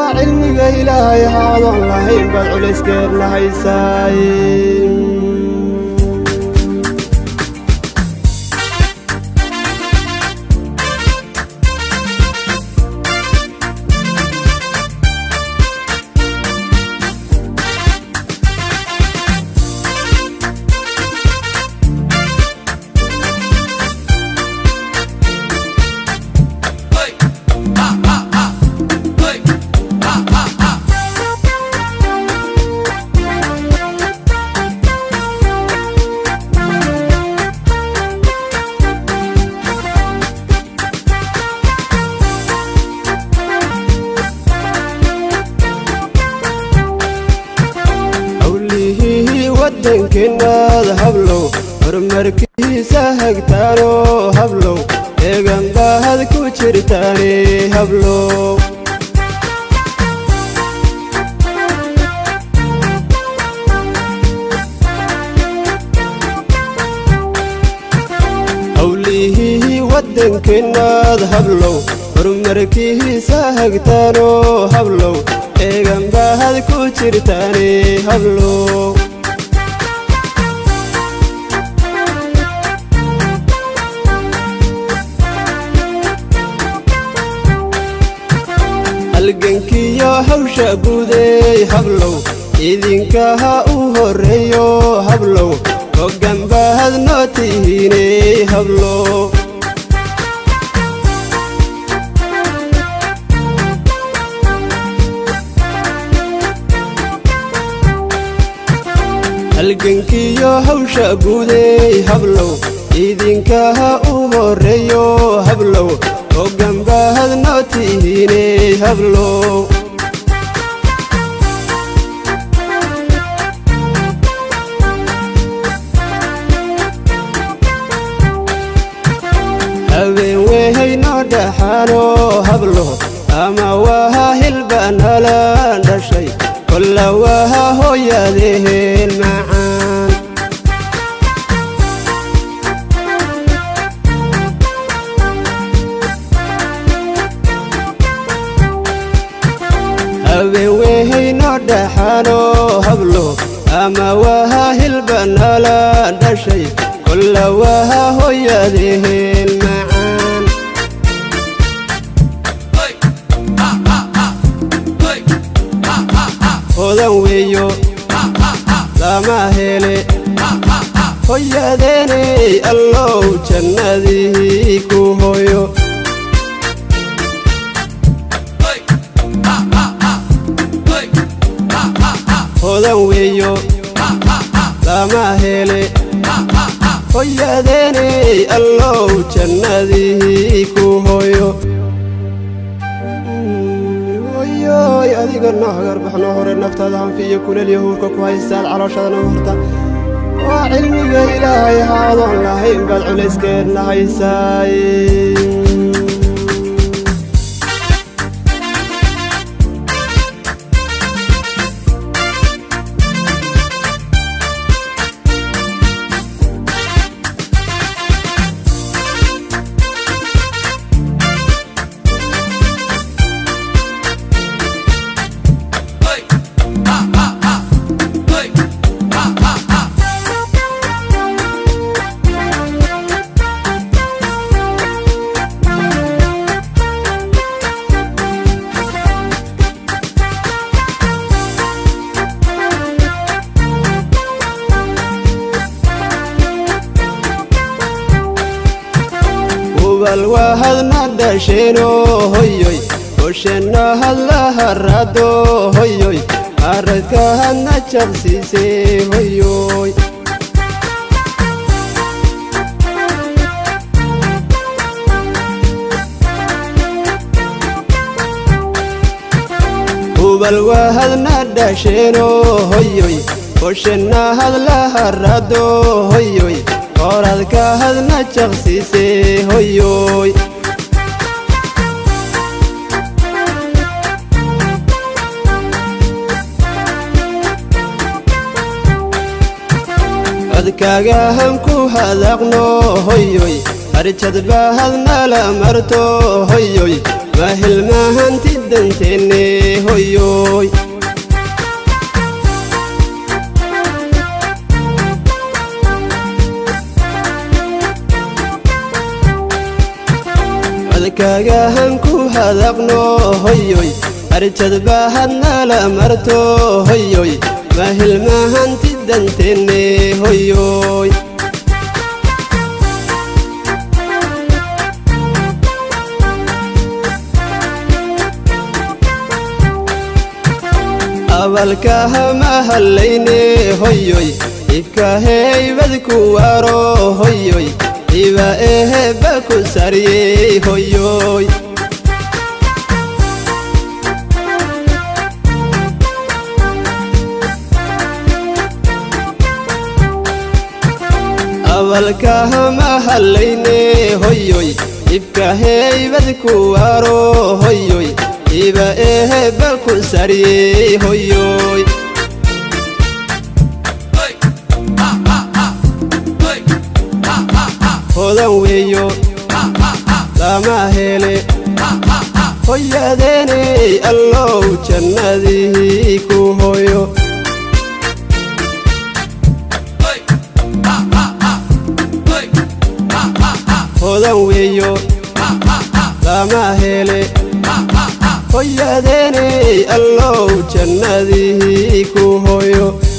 waa cilmiga ilaahay haadoon lahayn baad culayskeedna haysaay howlihii waddankeennaada hablow horumarkiisa hagtaano hablow eegan baahad ku jirtaane hablow howlihii waddankeennaad hablow horumarkiisa hagtaano hablow eegan baahad ku jirtaane hablow halgankiyo hawsha guudeey hablow idinkaha u horreeyo hablow hoggan baahad noo tihiiney hablow halgankiyo hawsha guudeey hablow idinkaha u horreeyo hablow hoggan baahad noo tihiiney hablow habeen wehay noo dhaxaano hablo ama waha hilba nala dhashay kolla waha hooyadeheen macaan habeen wehay noo dhaxaano hablo ama waha hilba nala dhashay kolla waha hooyadeheen macaan hodan weeyo lama hele hoyadeeney allow jannadii ku hoyo hodan weeyo lama hele hoyadeeney allow jannadii ku hoyo hoyoy adiga noo hagarbaxnoo hore naftaada hanfiiyo kulel yahuurka ku haystaad calooshadana horta waa cilmiga ilaahay haadoon lahayn baad culayskeedna haysaay ubal wahadna dhasheeno hoyoy hoshenna hadla harado hoyoy haradka hadna jabsiise hoyoy ubal wahadna dhasheeno hoyoy hoshenna hadla harado hoyoy horadka hadna jaqsiise hoyoy codkaaga han ku hadaqno hoyoy arjad bahadnala marto hoyoy ma hilmahanti danteenne hoyoy codkagahan ku hadaqno hoyoy arjad bahadnala marto hoyoy ma hilmahanti danteenne hoyoy abalkahama hallayne hoyoy ibka heybad ku waro hoyoy iba eheba ku sariyey hoyoy abalkahama hallayne hoyoy ibka heybad ku waro hoyoy iba eheba ku sariyey hoyoy hodan weeyo lama hele hoyadeeney allow jannadii ku hoyo hodan weeyo lama hele hoyadeeney allow jannadii ku hoyo